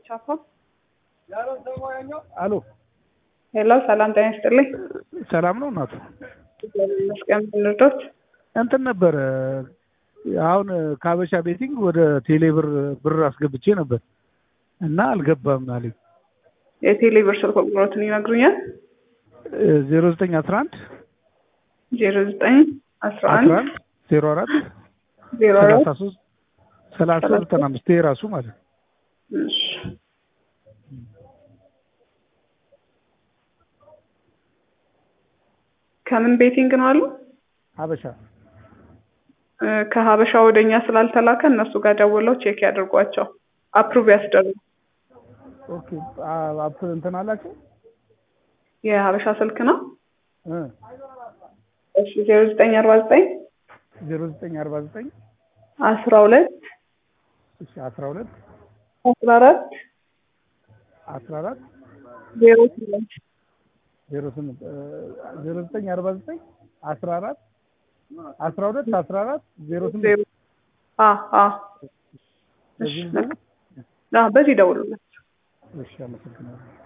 ቻፓ አሎ ሄሎ፣ ሰላም ጤና ይስጥልኝ። ሰላም ነው እናቱ? መስቀም ብንርዶት እንትን ነበረ አሁን ከሀበሻ ቤቲንግ ወደ ቴሌ ብር ብር አስገብቼ ነበር እና አልገባም አለኝ። የቴሌ ብር ስልክ ቁጥሮትን ይነግሩኛል? ዜሮ ዘጠኝ አስራ አንድ ዜሮ ዘጠኝ አስራ አስራ አንድ አንድ ዜሮ አራት ዜሮ ሰላሳ አራት ሶስት ሰላሳ ዘጠና አምስት ራሱ ማለት ነው። እሺ። ከምን ቤቲንግ ነው አሉ? ሀበሻ እ ከሀበሻ ወደኛ ስላልተላከ እነሱ ጋር ደውለው ቼክ ያድርጓቸው፣ አፕሩቭ ያስደርጉ። ኦኬ አ- አፕ እንትን አላቸው የሀበሻ ስልክ ነው። እ እሺ ዜሮ ዘጠኝ አርባ ዘጠኝ ዜሮ ዘጠኝ አርባ ዘጠኝ አስራ ሁለት እሺ አስራ ሁለት አስራ አራት አስራ አራት ዜሮ ስምንት ዜሮ ስምንት ዜሮ ዘጠኝ አርባ ዘጠኝ አስራ አራት አስራ ሁለት አስራ አራት ዜሮ ስምንት ዜሮ አ አ እሺ በዚህ በቃ። አዎ፣ በዚህ ደውሉለት። እሺ አመሰግናለሁ።